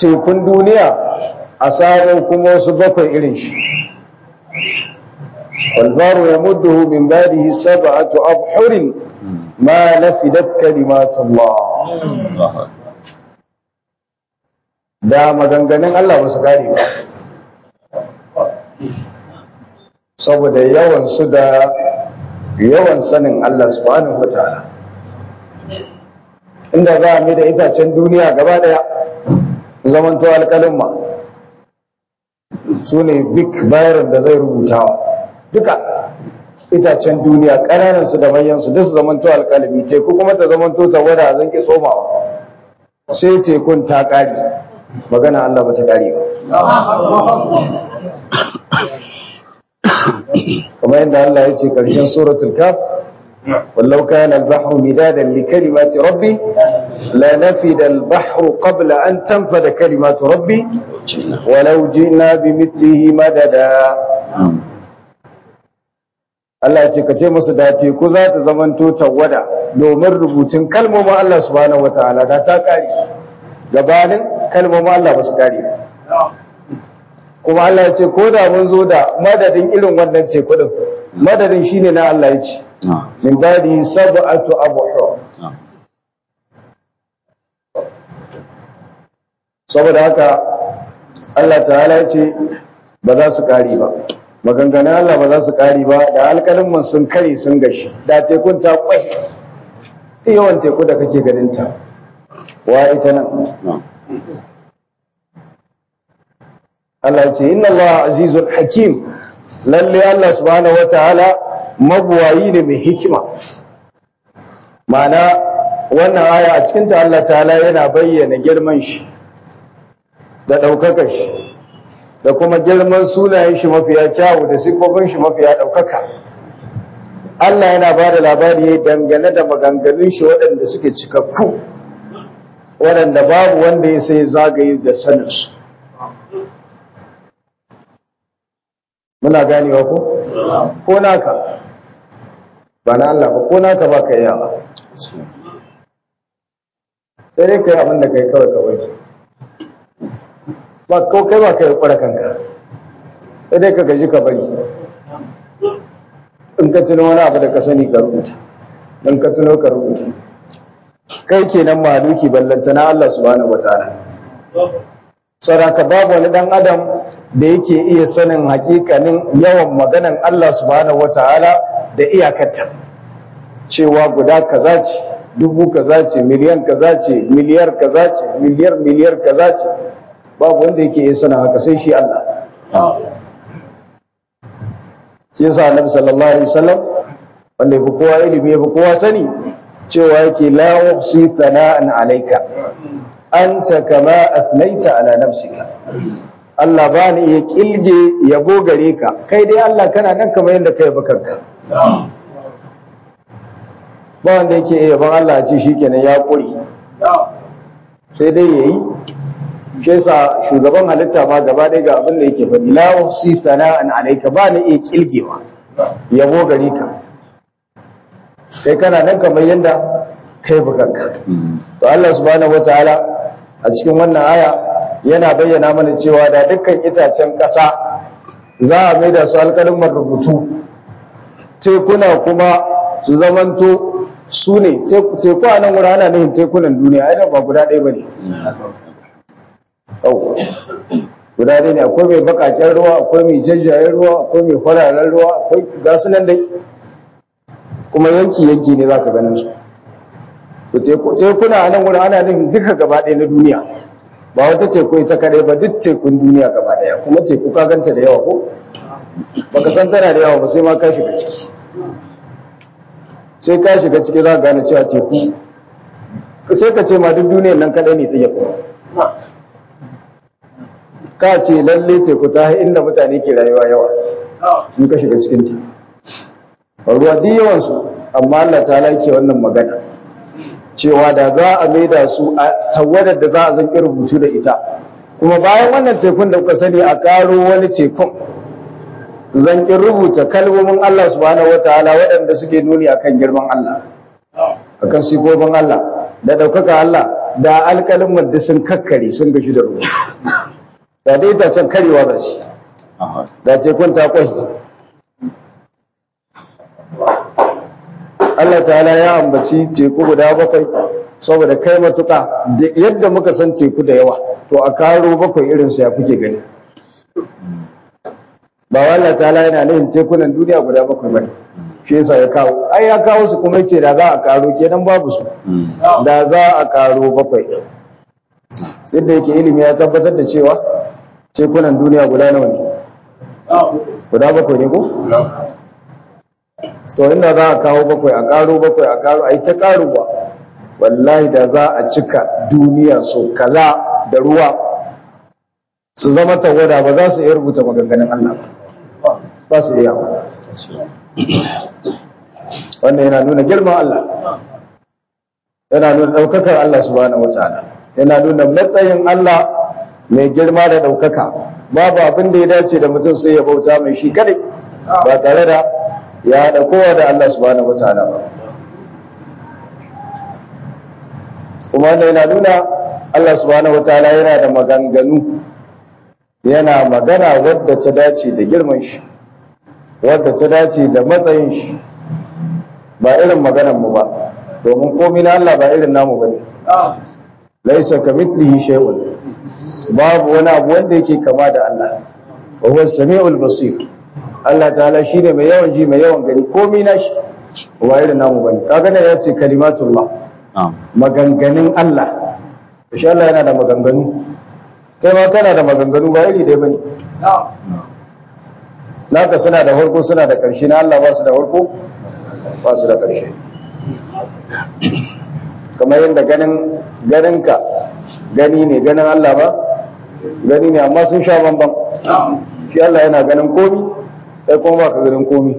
tekun duniya a samu kuma wasu bakwai irin shi والبار يمده من بعده سبعة أبحر ما نفدت كلمات الله da maganganun Allah ba su kare ba saboda yawan su da yawan sanin Allah subhanahu wa ta'ala inda za a mai da itacen duniya gaba daya zamanto alkalin ma su ne big bayarin da zai rubutawa duka itacen duniya ƙananan su da manyan su duk su zamanto alkalami teku kuma ta zamanto ta wada zan ki tsomawa sai tekun ta ƙare magana Allah ba ta ƙare ba kamar yadda Allah ya ce ƙarshen suratul kaf wallau kana al-bahru midadan li kalimati rabbi la nafida al-bahru qabla an tanfada kalimatu rabbi walau ji'na bimithlihi madada Allah ce ka ce musu da teku za ta zamanto tawada domin rubutun kalmomin Allah subhanahu wataala da ta kare gabanin kalmomin Allah ba su kare ba kuma Allah ya ce ko da mun zo da madadin irin wannan teku din madadin shine na Allah ya ce min badi sab'atu abhur saboda haka Allah ta'ala ya ce ba za su kare ba maganganun Allah ba za su kare ba da alkalin sun kare sun gashi da tekun ta kwai yawan teku da kake ganin ta wa ita nan Allah ce inna Allah azizul hakim lalle Allah subhanahu wataala mabuwayi ne mai hikima ma'ana wannan aya a cikin ta Allah ta'ala yana bayyana girman shi da ɗaukakar shi da kuma girman sunayen shi mafiya kyawu da siffofin shi mafiya ɗaukaka Allah yana ba da labari dangane da maganganun shi waɗanda suke cikakku waɗanda babu wanda ya sai zagaye da saninsu muna ganewa ko ko naka ba na Allah ba ko naka ba ka yawa sai dai kai abin da kai kawai kawai ba ko kai ba kai kwara kanka sai dai ka gaji ka bari in ka tuno wani abu da ka sani ka rubuta in ka tuno ka rubuta kai kenan maluki ballanta na Allah subhanahu wataala saraka babu wani dan adam da yake iya sanin hakikanin yawan maganan Allah subhanahu wataala da iyakarta cewa guda kaza ce dubu kaza ce miliyan kaza ce miliyar kaza ce miliyar miliyar kaza ce babu wanda yake iya sanin haka sai shi Allah shi yasa annabi sallallahu alaihi wasallam wanda yafi kowa ilimi yafi kowa sani cewa yake la uhsi thana'an alayka anta kama athnaita ala nafsika Allah ba ni iya kilge yabo gare ka kai dai Allah kana nan kamar yadda kai kanka ba wanda yake iya ban Allah ce shikenan ya kuri sai dai yayi shi yasa shugaban halitta ma gaba ɗaya ga abin da yake faɗi la uhsi thana'an alayka ba ni iya kilgewa yabo gare ka kai kana nan kamar yadda kai bukanka to Allah subhanahu wataala a cikin wannan aya yana bayyana mana cewa da dukkan itacen ƙasa za a maida su alƙalin rubutu tekuna kuma su zamanto su ne teku a nan wuri ana nufin tekunan duniya ai ba guda ɗaya ba ne guda ɗaya ne akwai mai bakaken ruwa akwai mai jajjayen ruwa akwai mai kwararen ruwa akwai gasu nan dai kuma yanki-yanki ne za ka ganin su tekuna a nan wurin ana nufin duka gaba ɗaya na duniya ba wata teku ita kadai ba duk tekun duniya gaba ɗaya kuma teku ka ganta da yawa ko baka san tana da yawa ba sai ma ka shiga ciki sai ka shiga ciki za ka gane cewa teku sai ka ce ma duk duniyar nan kadai ne ta kuma ka ce lalle teku ta inda mutane ke rayuwa yawa in ka shiga cikin ta ruwa duk yawansu amma Allah ta laike wannan magana cewa da za a maida su a tawadar da za a zanki rubutu da ita kuma bayan wannan tekun da kuka sani a karo wani tekun zankin rubuta kalmomin Allah subhanahu wataala waɗanda suke nuni akan girman Allah akan sifofin Allah da ɗaukaka Allah da alƙalin madda sun kakkare sun gashi da rubutu da dai ta can karewa za shi da tekun ta kwai Allah ta'ala ya ambaci teku guda bakwai saboda kai matuƙa yadda muka san teku da yawa to a karo bakwai irinsu ya kuke gani ba Allah ta'ala yana nufin tekunan duniya guda bakwai bane shi yasa ya kawo ai ya kawo su kuma yace da za a karo kenan babu su da za a karo bakwai din duk da yake ilimi ya tabbatar da cewa tekunan duniya guda nawa ne guda bakwai ne ko to inda za a kawo bakwai a karo bakwai a karo ai ta karuwa wallahi da za a cika duniya so kaza da ruwa su zama tawada ba za su iya rubuta maganganun Allah ba ba su iya wannan yana nuna girman Allah yana nuna ɗaukakar Allah subhanahu wataala yana nuna matsayin Allah mai girma da ɗaukaka babu abin da ya dace da mutum sai ya bauta mai shi kadai ba tare da ya haɗa kowa da Allah subhanahu wataala ba kuma wannan yana nuna Allah subhanahu wataala yana da maganganu yana magana wadda ta dace da girman shi wadda ta dace da matsayin shi ba irin maganan mu ba domin komai na Allah ba irin namu bane laisa kamithlihi shay'un babu wani abu wanda yake kama da Allah wa huwa samiul basir Allah ta'ala shine mai yawan ji mai yawan gani komai na shi ba irin namu bane kaga ne yace kalimatullah maganganun Allah insha Allah yana da maganganu kai ma kana da maganganu ba iri dai bane naka suna da farko suna da ƙarshe na Allah ba su da farko ba su da ƙarshe kamar yadda ganin ganinka gani ne ganin Allah ba gani ne amma sun sha bambam shi Allah yana ganin komi sai kuma ba ka ganin komi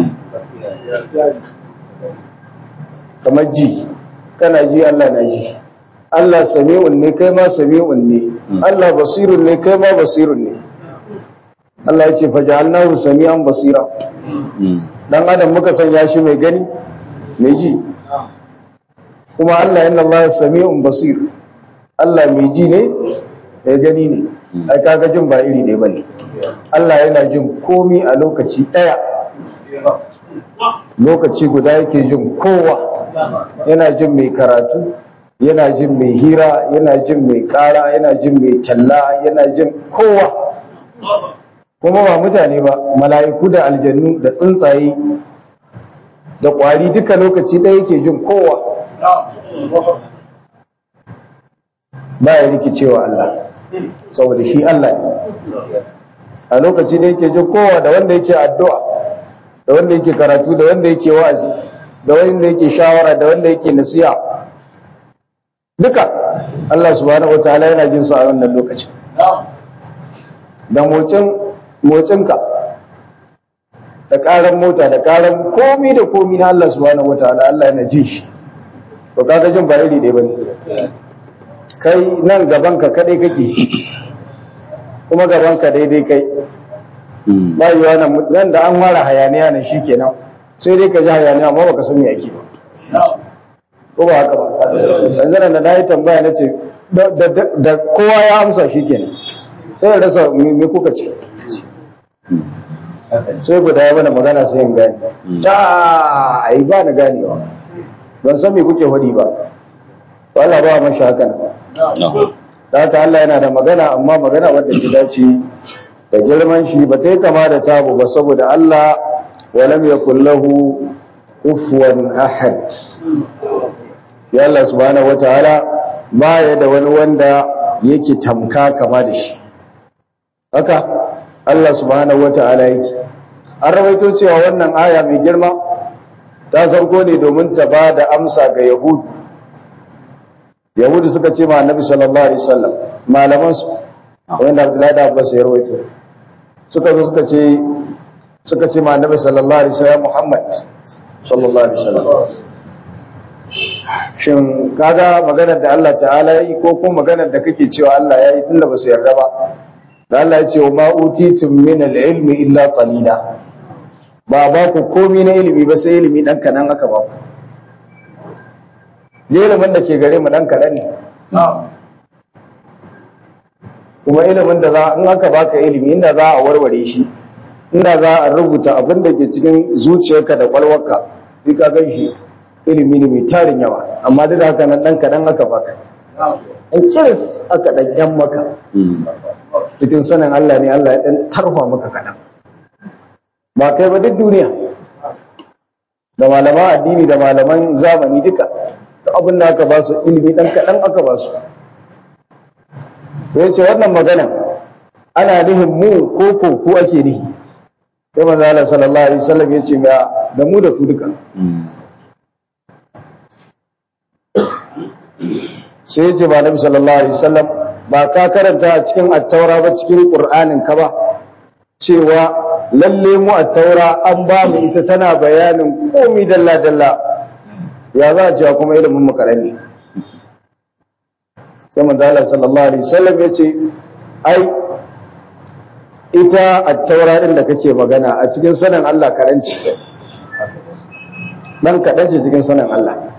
kamar ji kana ji Allah na ji Allah sami'un ne kai ma sami'un ne Allah basirun ne kai ma basirun ne Allah ya ce faja'alnahu sami'an basira dan adam muka sanya shi mai gani mai ji kuma Allah inna Allah sami'un basir Allah mai ji ne mai gani ne ai kaga jin ba iri ne bane Allah yana jin komi a lokaci daya lokaci guda yake jin kowa yana jin mai karatu yana jin mai hira yana jin mai kara yana jin mai talla yana jin kowa kuma ba mutane ba mala'iku da aljannu da tsuntsaye da ƙwari duka lokaci ɗaya yake jin kowa ba ya rikicewa Allah saboda shi Allah ne a lokaci da yake jin kowa da wanda yake addu'a da wanda yake karatu da wanda yake wa'azi da wanda yake shawara da wanda yake nasiha duka Allah subhanahu wataala yana jin su a wannan lokacin da motsin motsinka da karan mota da karan komi da komi na Allah subhanahu wataala Allah yana jin shi to kaga jin ba iri ɗaya bane kai nan gaban ka kadai kake kuma gaban ka daidai kai ba yi wannan nan da an fara hayaniya nan shikenan sai dai ka ji hayaniya amma baka san me ake ba ko ba haka ba yanzu nan da na yi tambaya na ce da kowa ya amsa shikenan sai ya rasa me kuka ce sai guda ya mana magana sai yin gani ta ai ba na ganewa ban san me kuke hudi ba to Allah ba mashi haka nan da haka Allah yana da magana amma magana wadda ta dace da girman shi ba ta yi kama da tabu ba saboda Allah walam yakul lahu kufuwan ahad ya Allah subhanahu wataala ba ya da wani wanda yake tamka kama da shi haka Allah subhanahu wata'ala yake an rawaito cewa wannan aya mai girma ta sauko ne domin ta ba da amsa ga yahudu yahudu suka ce ma annabi sallallahu alaihi wasallam malaman su wanda Abdullahi da Abbas ya rawaito suka zo suka ce suka ce ma annabi sallallahu alaihi wasallam Muhammad sallallahu alaihi wasallam shin kaga maganar da Allah ta'ala yi ko kuma maganar da kake cewa Allah ya yi tunda ba su yarda ba da Allah ya ce wa ma'utitum min al-ilmi illa qalila ba ba ku komai na ilimi ba sai ilimi dan kanan aka ba ku je ilimin da ke gare mu dan kadan ne kuma ilimin da za in aka baka ilimi inda za a warware shi inda za a rubuta abin da ke cikin zuciyarka da kwalwarka sai ka gan shi ilimi ne mai tarin yawa amma duk da haka nan dan kaɗan aka baka in kiris aka ɗan yan maka cikin sanin Allah ne Allah ya ɗan tarfa maka kaɗan ba kai ba duk duniya da malaman addini da malaman zamani duka da abin da aka ba su ilimi ɗan kaɗan aka ba su ya ce wannan magana ana nihin mu ko ko ku ake nihi sai manzo Allah sallallahu alaihi wasallam ya ce da mu da ku duka sai ya ce ba nabi sallallahu alaihi wasallam ba ka karanta a cikin attaura ba cikin qur'anin ka ba cewa lalle mu attaura an ba mu ita tana bayanin komai dalla dalla ya za a cewa kuma ilimin mu karami sai manzo Allah sallallahu alaihi wasallam ya ce ai ita attaura din da kake magana a cikin sanin Allah karanci dan kaɗan ce cikin sanin Allah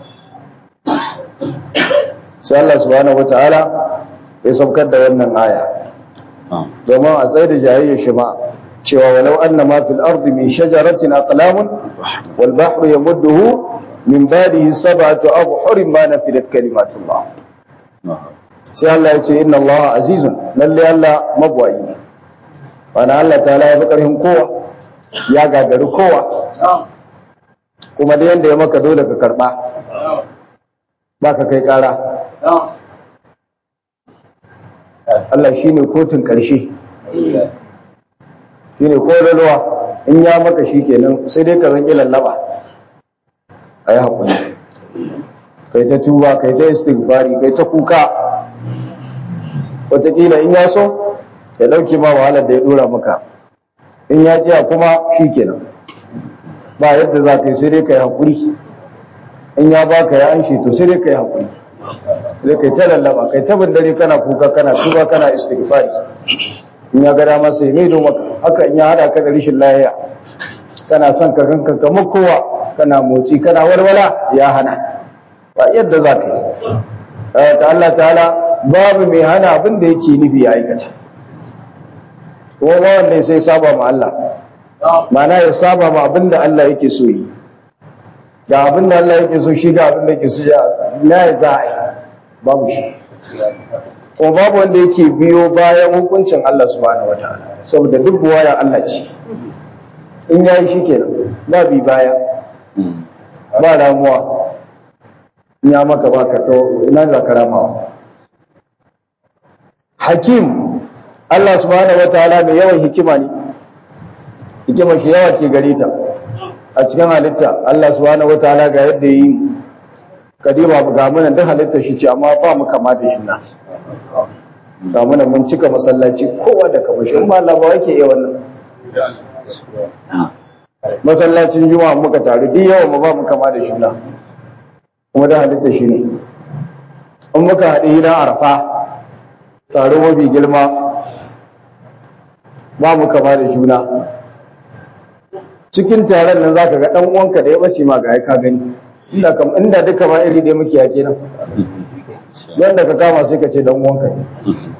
sai Allah subhanahu wataala ya saukar da wannan aya domin a tsaye da jayayyar shi ma cewa walau anna ma fil ardi min shajaratin aqlamun wal bahru yamudduhu min ba'dihi sab'atu abhurin ma nafidat kalimatullah sai Allah ya ce inna Allah azizun lalle Allah mabwayi ne wani Allah ta ya fi ƙarfin kowa ya gagari kowa kuma da yadda ya maka dole ka karɓa ba ka kai ƙara Allah shi ne kotun ƙarshe shi ne ƙololuwa in ya maka shi kenan sai dai ka zanƙi lallaba a yi haƙuri kai ta tuba kai ta istighfari kai ta kuka wataƙila in ya so ya ɗauke ma wahalar da ya ɗora maka in ya ƙiya kuma shi kenan ba yadda za ka yi sai dai ka yi haƙuri in ya baka ya an to sai dai ka yi haƙuri sai kai ta lallaba kai ta dare kana kuka kana tuba kana istighfari in ya ga dama sai mai maka haka in ya hada ka da rishin lahiya kana son ka kanka kamar kowa kana motsi kana walwala ya hana ba yadda za ka yi ta Allah ta'ala babu mai hana abin da yake nufi ya aikata kuma ba wanda sai saba ma Allah mana ya saba ma abin da Allah yake so yi ga abin da Allah yake so shi ga abin da yake so na ya za a yi babu shi kuma babu wanda yake biyo bayan hukuncin Allah subhanahu wataala saboda duk buwaya Allah ce in yayi shi kenan ba bi baya ba ramuwa in ya maka baka to ina za ka ramawa hakim Allah subhanahu wataala mai yawan hikima ne hikima shi yawa ke gare ta a cikin halitta Allah subhanahu wataala ga yadda yi kadima ga munan duk halitta shi ce amma ba mu kama da shi na ga munan mun cika masallaci kowa da kama shi amma Allah ba yake iya wannan masallacin juma'a muka taru duk yawa mu ba mu kama da shi na kuma da halitta shi ne in muka haɗe hidan arfa taro mafi girma ba mu kama da juna cikin taron nan zaka ga dan uwanka da ya bace ma ga ka gani inda kam inda duka ma iri da muke yake nan yanda ka kama sai ka ce dan uwanka ne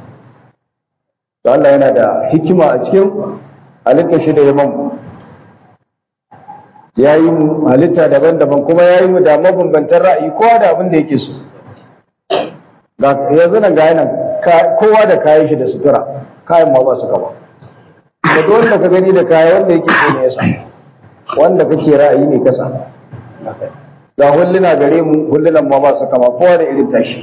to Allah yana da hikima a cikin halitta shi da yaman ya yi mu halitta daban-daban kuma ya yi mu da mabambantan ra'ayi kowa da abin da yake so yanzu nan ga nan kowa da kayan shi da sutura kayan ma ba su gaba da wanda ka gani da kaya wanda yake so ne yasa wanda kake ra'ayi ne kasa ga hulluna gare mu hullunan ma ba su kama kowa da irin tashi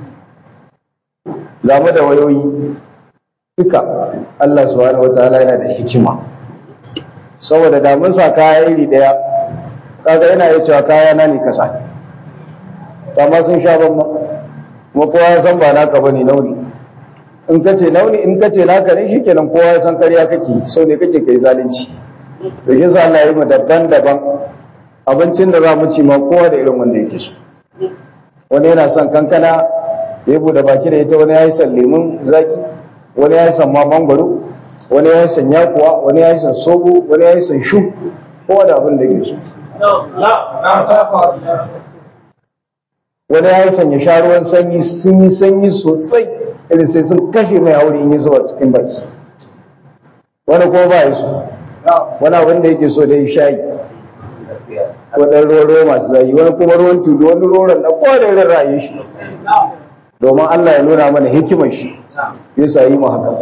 zamu da wayoyi duka Allah subhanahu wataala yana da hikima saboda da mun sa kaya iri daya kaga yana iya cewa kaya na ne kasa amma sun sha ban kuma kowa ya san ba naka bane nauni in ka ce nauni in ka ce naka ne shikenan kowa ya san ƙarya kake so ne kake kai zalunci to shi yasa Allah ya yi mu daban-daban abincin da za mu ci ma kowa da irin wanda yake so wani yana son kankana ya yi bude baki da ita wani ya yi son lemun zaki wani ya yi son ma mangwaro wani ya yi son yakuwa wani ya yi son sogo wani ya yi son shu kowa da abin da yake so wani ya sanya sha ruwan sanyi sun yi sanyi sosai irin sai sun kashe mai hauri in yi zuwa cikin baki wani kuma ba ya so wani abin da yake so da ya shayi ko ɗan ruwan ruwa masu zayi wani kuma ruwan tulu wani ruwan da kowane ra'ayi shi domin Allah ya nuna mana hikimar shi ya yi mu haka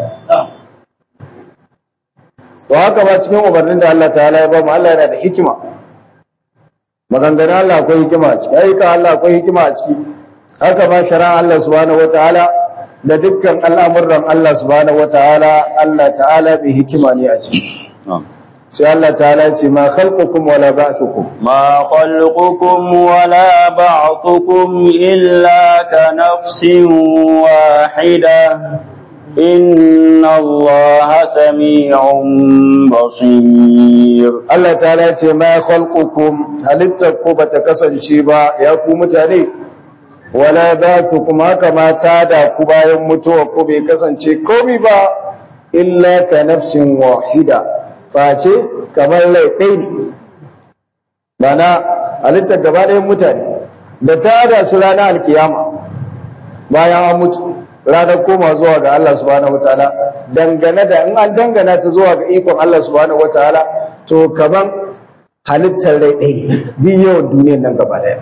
to haka ba cikin umarnin da Allah ta'ala ya ba mu Allah yana da hikima maganganun Allah akwai hikima a ciki ayyuka Allah akwai hikima a ciki haka ba shari'a Allah subhanahu wataala da dukkan al'amuran Allah subhanahu wataala Allah ta'ala bi hikima ne a ciki sai Allah ta'ala ce ma khalqukum wala ba'thukum ma khalqukum wala ba'thukum illa ka nafsin wahida inna Allah sami'un basir Allah ta'ala ce ma khalqukum halittarku bata kasance ba ya ku mutane wala ba'thukum haka ma da ku bayan mutuwa ku bai kasance komai ba illa ka nafsin wahida face kamar rai ɗaya ne mana halittar gaba ɗayan mutane da ta da su ranar alkiyama bayan an mutu ranar koma zuwa ga Allah subhanahu wataala dangane da in an dangana ta zuwa ga ikon Allah subhanahu wataala to kaman halittar rai ɗaya ne duk yawan duniyar nan gaba ɗaya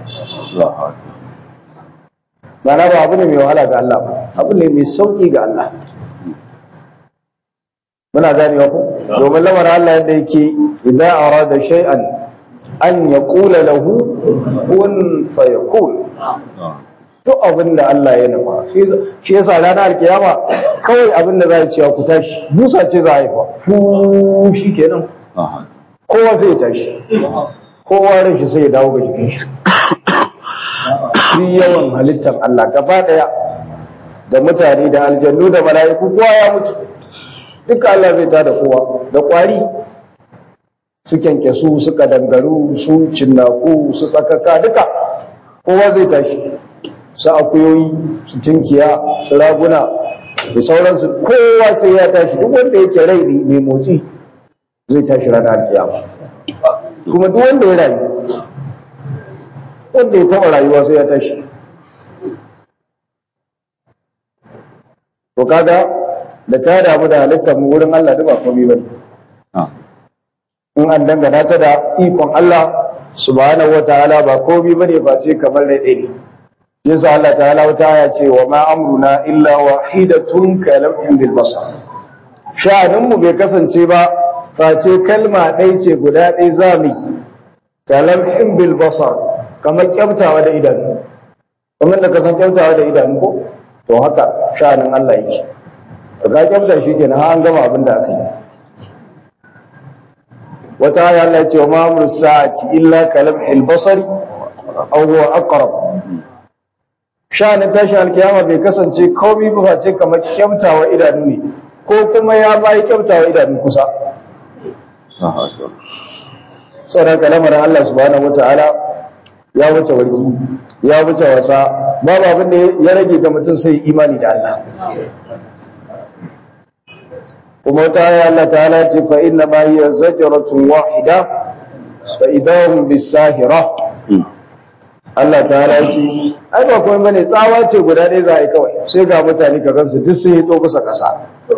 mana ba abu ne mai wahala ga Allah ba abu ne mai sauƙi ga Allah muna ganewa ku domin lamarin Allah yadda yake idan arada shay'an an ya kula lahu kun fayakun duk abin da Allah ya nufa shi yasa ranar alkiyama kawai abin da za a cewa ku tashi musa ce za a yi fa fu shi kenan kowa sai ya tashi kowa ran shi sai ya dawo ga jikin shi shi yawan halittar Allah gaba daya da mutane da aljannu da mala'iku kowa ya mutu duka Allah zai tada kowa da kwari su kyankyasu su kadangaru su cinnaku su tsakaka duka kowa zai tashi su akuyoyi su tinkiya su raguna da sauransu kowa sai ya tashi duk wanda yake rai ne mai motsi zai tashi ranar alkiyama kuma duk wanda ya rayu wanda ya taba rayuwa sai ya tashi to kaga da ta damu da halittar mu wurin Allah duk ba komai bane in an dangana ta da ikon Allah subhanahu wataala ba komai bane ba sai kamar da ɗaya yasa Allah ta'ala wata aya ce wa ma amruna illa wahidatun kalamhin bil basar sha'anin mu bai kasance ba face kalma ɗaya ce guda ɗaya zamu kalamhin bil basar kamar kyamtawa da idanu kamar da kasan kyamtawa da idanu ko to haka sha'anin Allah yake ka kyamta shi kenan har an gama abin da aka yi wata aya Allah ya ce wa ma amru sa'ati illa kalamhil basari aw huwa aqrab sha'anin tashin alkiyama bai kasance komai ba face kamar kyamtawa idanu ne ko kuma ya bayi kyamtawa idanu kusa sauran kalamarin Allah subhanahu wataala ya wuce wargi ya wuce wasa babu abin da ya rage ga mutum sai imani da Allah kuma wata aya Allah ta'ala ce fa inna ma hiya zajratun wahida fa idahum bisahira Allah ta'ala ce ai ba komai bane tsawa ce guda ɗaya za a yi kawai sai ga mutane ka gansu duk sun yi to kusa ƙasa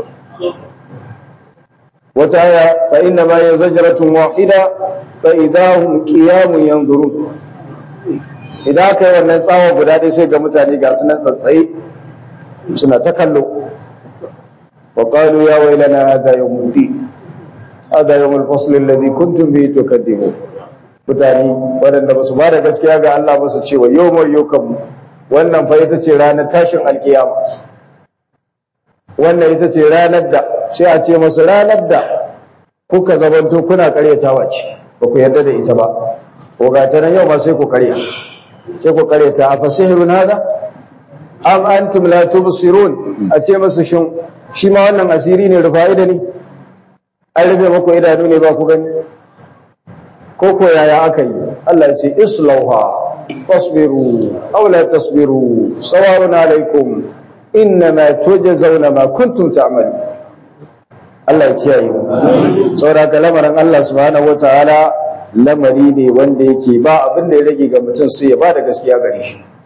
wata aya fa inna ma hiya zajratun wahida fa idahum qiyamun yanzurun idan aka yi wannan tsawa guda ɗaya sai ga mutane ga su nan tsatsaye suna ta kallo wa qalu ya wailana hadha yawmul din hadha yawmul fasl alladhi kuntum bihi tukadzibun mutane waɗanda ba su ba da gaskiya ga Allah ba su ce wa yau mai yau wannan fa ita ce ranar tashin alkiyama wannan ita ce ranar da sai a ce masu ranar da kuka zamanto kuna karyatawa ce ba ku yarda da ita ba ko ga ta nan yau ma sai ku karya sai ku karyata a fasihirun hada am antum la tubsirun a ce masu shin shi ma wannan asiri ne rufa'ida ne an rufe maku idanu ne ba ku gani ko ko yaya aka yi Allah ya ce islauha fasbiru aw la tasbiru sawa'un alaikum innama tujzauna ma kuntum ta'malun Allah ya kiyaye mu saboda ka lamarin Allah subhanahu wataala lamari ne wanda yake ba abin da ya rage ga mutum sai ya ba da gaskiya gare shi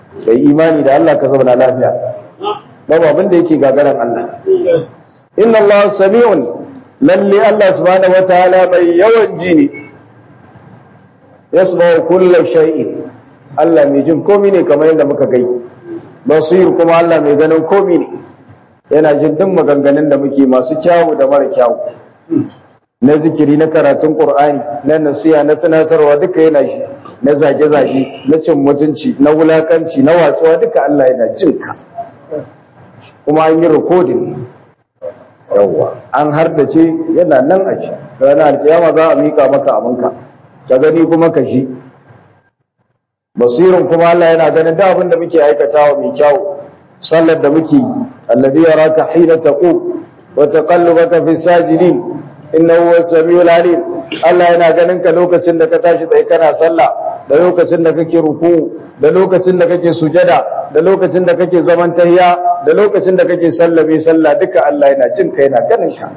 kai imani da Allah ka zauna lafiya babu abin da yake gagaran Allah inna Allah sami'un lalle Allah subhanahu wataala mai yawan ji ne yasma'u kullu shay'in Allah mai jin komai ne kamar yadda muka gai basir kuma Allah mai ganin komai ne yana jin duk maganganun da muke masu kyawu da mara kyawu na zikiri na karatun Qur'ani na nasiha na tunatarwa duka yana shi na zage-zage na cin mutunci na wulakanci na watsuwa duka Allah yana jin ka kuma an yi rikodin yawwa an hardace yana nan a ci ranar alkiyama za a mika maka abinka ka gani kuma ka shi basirin kuma Allah yana ganin da abin da muke aikatawa mai kyau sallar da muke yi alladhi yaraka hina taqu wa taqallubaka fi sajidin innahu huwas samiul alim Allah yana ganin ka lokacin da ka tashi tsaye kana sallah da lokacin da kake ruku da lokacin da kake sujada da lokacin da kake zaman tahiya da lokacin da kake sallame sallah duka Allah yana jin ka yana ganin ka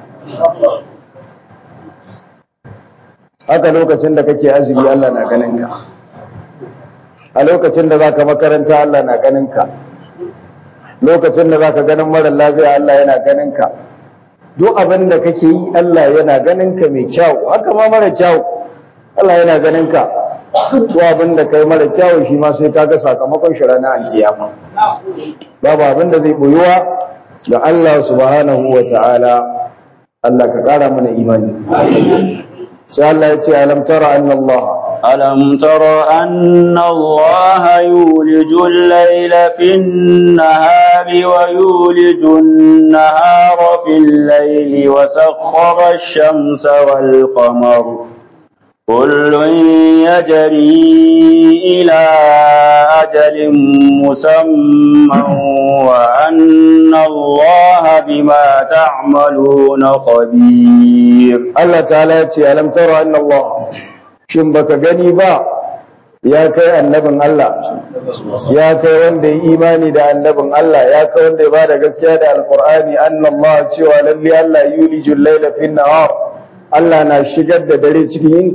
haka lokacin da kake azumi Allah na ganin ka a lokacin da zaka makaranta Allah na ganin ka lokacin da zaka ganin mara lafiya Allah yana ganin ka duk abin da kake yi Allah yana ganin ka mai kyau haka ma mara kyau Allah yana ganin ka duk abin da kai mara kyau shi ma sai kaga sakamakon shi ranar alkiyama babu abin da zai boyuwa ga Allah subhanahu wa ta'ala Allah ka kara mana imani sai Allah ya ce alam tara anna Allah ألم تر أن الله يولج الليل في النهار ويولج النهار في الليل وسخر الشمس والقمر كل يجري إلى أجل مسمى وأن الله بما تعملون خبير Allah ta'ala ya ce alam tara anna Allah shin baka gani ba ya kai annabin Allah ya kai wanda ya imani da annabin Allah ya kai wanda ya bada gaskiya da alqur'ani anna Allah cewa lalle Allah yulijul layla fin nahar Allah na shigar da dare cikin yini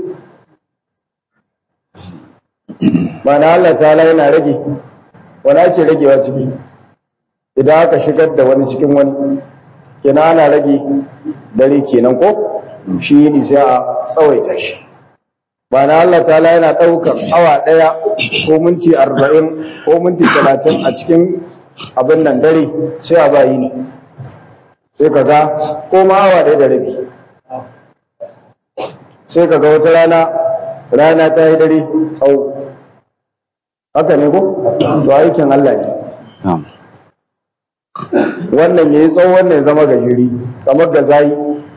mana Allah ta'ala yana rage wani ake ragewa ciki idan aka shigar da wani cikin wani kenan ana rage dare kenan ko shi yini sai a tsawaita shi ba na Allah ta'ala yana ɗaukar awa ɗaya ko minti arba'in ko minti talatin a cikin abin nan dare sai a bayi ne sai ka ga ko ma awa ɗaya da rabi sai ka ga wata rana rana ta yi dare tsawo haka ne ko? to aikin Allah ne wannan ya yi tsawo wannan ya zama gajeri kamar ga zayi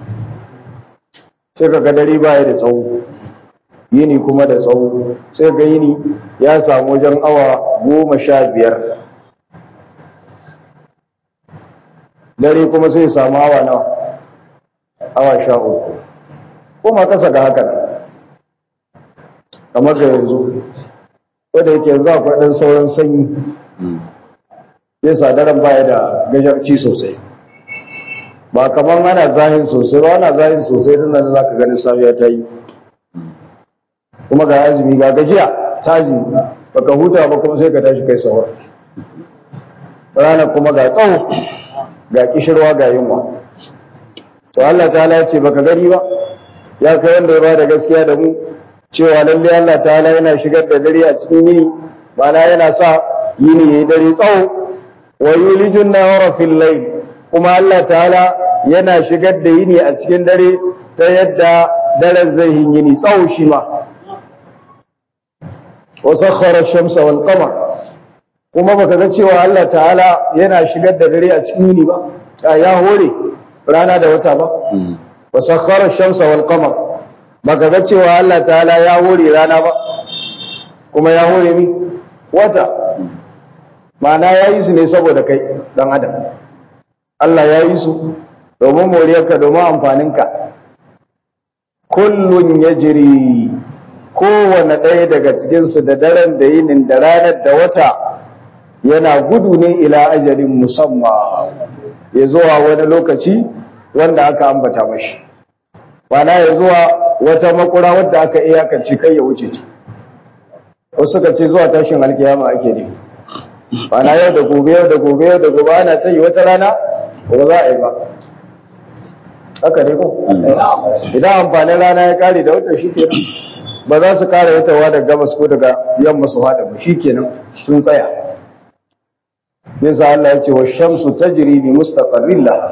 sai ka ga dare baya da tsawo yini kuma da tsawo sai ga yini ya samu wajen awa goma sha biyar dare kuma sai samu awa nawa awa sha uku kuma kasa ga haka nan kamar ga yanzu wadda yake yanzu akwai ɗan sauran sanyi ya daren baya da gajarci sosai ba kamar ana zahin sosai ba ana zahin sosai din nan za ka ganin safiya ta yi kuma ga azumi ga gajiya ta azumi baka huta ba kuma sai ka tashi kai sahur rana kuma ga tsawo ga kishirwa ga yunwa to Allah ta'ala ya ce baka gani ba ya kai wanda ya bada gaskiya da mu cewa lalle Allah ta'ala yana shigar da dare a cikin yini ma'ana yana sa yini yayi dare tsawo wa yulijun nahara fil layl kuma Allah ta'ala yana shigar da yini a cikin dare ta yadda daren zai yini tsawo shi ma wa sakhara ash-shamsa wal qamar kuma baka ga cewa Allah ta'ala yana shigar da dare a cikin yini ba ya hore rana da wata ba wa sakhara ash-shamsa wal qamar baka ga cewa Allah ta'ala ya hore rana ba kuma ya hore mi wata ma'ana ya yi su ne saboda kai dan adam Allah ya yi su domin moriyarka domin amfaninka kullun yajri kowane ɗaya daga cikinsu da daren da yinin da ranar da wata yana gudu ne ila ajalin musamman ya zuwa wani lokaci wanda aka ambata mashi mana ya zuwa wata makura wadda aka iyakance kai ya wuce ta wasu suka ce zuwa tashin alkiyama ake ne na yau da gobe yau da gobe yau da gobe ana ta yi wata rana ba za a yi ba haka ne ko idan amfanin rana ya kare da wata shi kenan ba za su kara yatawa daga gabas ko daga yamma su hada ba shi kenan sun tsaya yasa Allah ya ce wa shamsu tajri bi mustaqarrin laha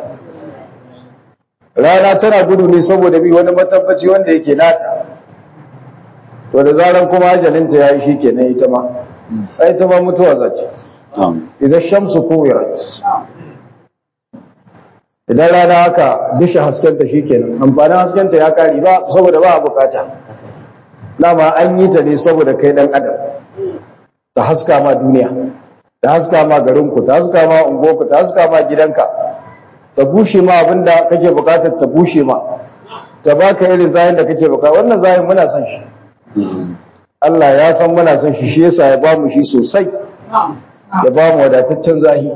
rana tana gudu ne saboda bi wani matabbaci wanda yake nata to da zaran kuma ajalinta yayi shi kenan ita ma ai ita ma mutuwa zace idan shamsu kuwirat idan rana haka dishe haskenta shi kenan amfanin haskenta ya kare ba saboda ba a bukata dama an yi ta ne saboda kai dan adam ta haska ma duniya ta haska ma garinku ta haska ma unguwarku ta haska ma gidanka ta bushe ma abinda kake bukatar ta bushe ma ta baka irin zayin da kake bukata wannan zayin muna son shi Allah ya san muna son shi shi yasa ya bamu shi sosai ya bamu wadataccen zahi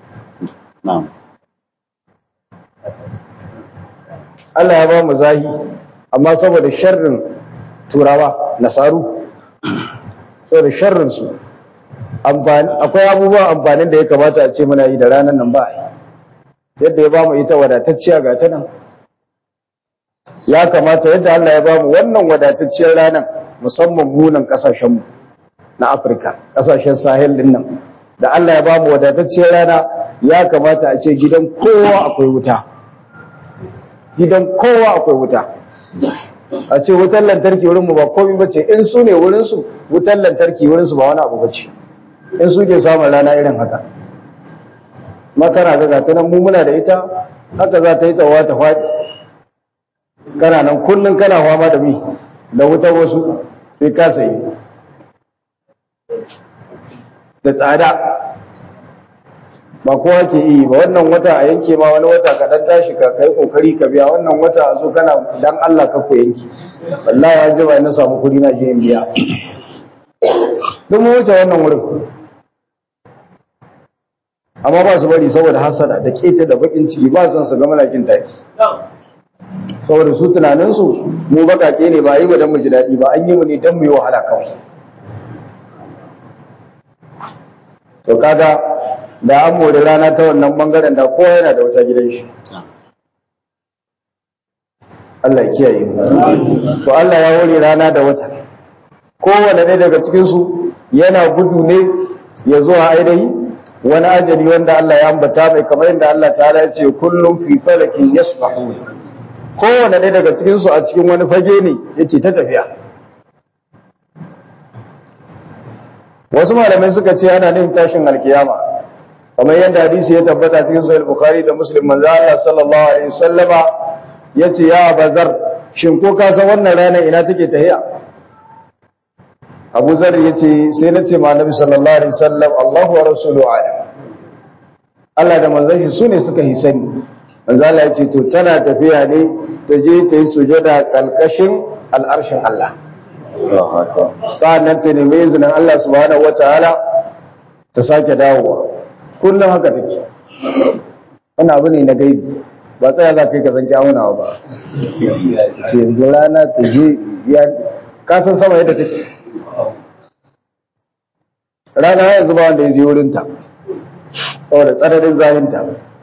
Allah ya bamu zahi amma saboda sharrin turawa nasaru saboda sharrin su akwai abubuwan amfanin da ya kamata a ce muna yi da ranar nan ba yadda ya bamu ita wadatacciya ga ta nan ya kamata yadda Allah ya bamu wannan wadatacciyar ranar musamman munan kasashenmu na Afirka kasashen sahel din nan da Allah ya bamu wadatacciyar rana ya kamata a ce gidan kowa akwai wuta gidan kowa akwai wuta a ce wutar lantarki wurinmu ba komai bace in su ne wurinsu wutar lantarki wurinsu ba wani abu bace in su ke samun rana irin haka makana ga gata nan mu muna da ita haka za ta yi tawa ta faɗi kana nan kullum kana fama da mi da wutar wasu sai ka sayi da tsada ba kowa ke yi ba wannan wata a yanke ma wani wata ka dan tashi ka kai kokari ka biya wannan wata a zo kana dan Allah ka ku yanki wallahi an jima na samu kudi na je in biya duk mu wuce wannan wurin amma ba su bari saboda hasada da keta da bakin ciki ba san su ga malakin taki saboda su tunanin su mu bakake ne ba yi mu dan mu ji dadi ba an yi mu ne dan mu yi wahala kawai to kaga da an more rana ta wannan bangaren da kowa yana da wata gidan shi Allah ya kiyaye mu to Allah ya hore rana da wata kowane ɗaya daga cikin su yana gudu ne ya zo a ainihi wani ajali wanda Allah ya ambata mai kamar yadda Allah ta'ala ya ce kullum fi falakin yasbahun kowane ɗaya daga cikin su a cikin wani fage ne yake ta tafiya wasu malamai suka ce ana nufin tashin alkiyama kamar yadda hadisi ya tabbata cikin sahih bukhari da muslim manzo Allah sallallahu alaihi wasallama yace ya bazar shin ko ka san wannan rana ina take tahiya Abu Zar yace sai nace ma Annabi sallallahu alaihi wasallam Allahu wa rasuluhu alam Allah da manzon shi sune suka yi sani manzo Allah yace to tana tafiya ne ta je ta yi sujada kalkashin al'arshin Allah sa'annan ta nemi izinin Allah subhanahu wataala ta sake dawowa kullum haka take wani abu ne na gaibi ba tsaya za ka yi ka zanki aunawa ba ce yanzu rana ta je ya kasan sama yadda take rana yanzu ba wanda ya je wurinta saboda tsananin zahinta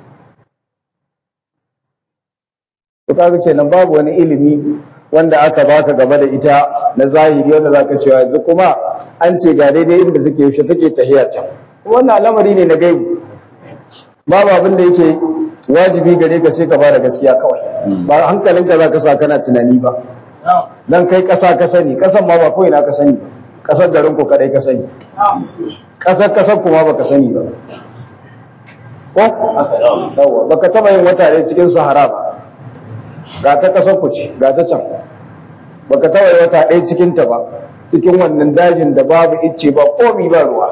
to kaga kenan babu wani ilimi wanda aka baka game da ita na zahiri wanda zaka cewa yanzu kuma an ce ga daidai inda take yaushe take tahiya can wannan al'amari ne na gaibu babu abin da yake wajibi gare ka sai ka bada gaskiya kawai ba hankalinka za ka sa kana tunani ba dan kai kasa ka sani kasan ma ba kawai na ka sani ba kasar garin ku kadai ka sani kasar kasar kuma baka sani ba ko yawa baka taba yin wata ne cikin sahara ba ga ta kasar ku ce ga ta can baka taba yin wata ɗaya cikin ta ba cikin wannan dajin da babu icce ba komi ba ruwa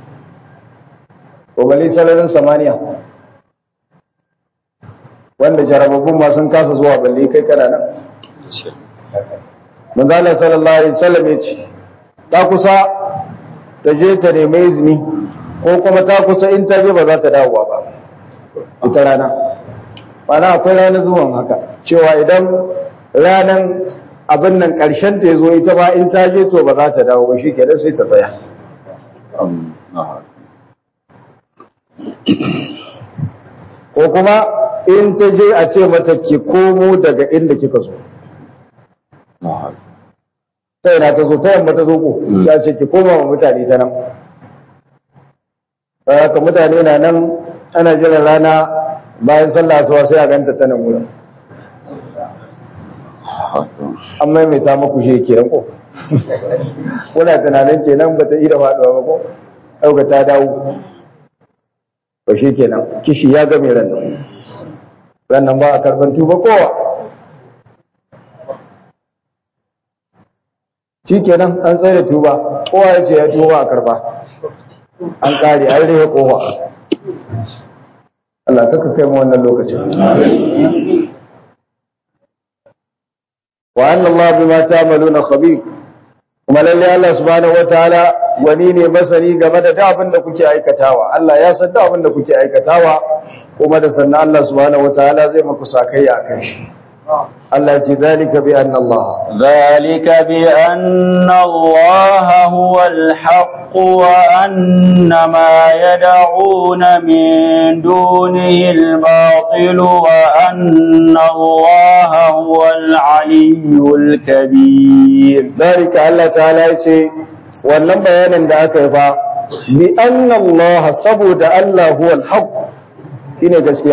ko bale sararin samaniya wanda jarababbun ma sun kasa zuwa balle kai kana nan manzo Allah sallallahu alaihi wasallam ya ce ta kusa ta je ta nemi izini ko kuma ta kusa in ta je ba za ta dawowa ba ita rana mana akwai ranar zuwan haka cewa idan ranan abin nan karshen ta zo ita ba in ta je to ba za ta dawo ba shi kenan sai ta tsaya ko kuma in ta je a ce mata ki komo daga inda kika zo ta yana ta zo ta yamma ta zo ko ya ce ki koma wa mutane ta nan haka mutane na nan ana jiran rana bayan sallah asuba sai a ganta ta nan wurin an maimaita maku shi kenan ko kuna tunanin kenan bata iya faduwa ba ko ɗauka ta dawo ba shi kenan kishi ya game ran nan ran nan ba a karban tuba kowa shi kenan an tsaye da tuba kowa ya ce ya tuba a karba an kare an rage kowa Allah kaka kai mu wannan lokacin wa anna Allah bima ta'maluna khabir kuma lalle Allah subhanahu wataala wani ne masani game da duk abin da kuke aikatawa Allah ya san duk abin da kuke aikatawa kuma da sannan Allah subhanahu wataala zai maku sakayya akan shi Allah ce zalika bi anna Allah ذلك بأن الله هو الحق وأن ما يدعون من دونه الباطل وأن الله هو العلي الكبير zalika Allah ta'ala ya ce wannan bayanin da aka yi fa bi anna Allah saboda Allah huwa al-haq shine gaskiya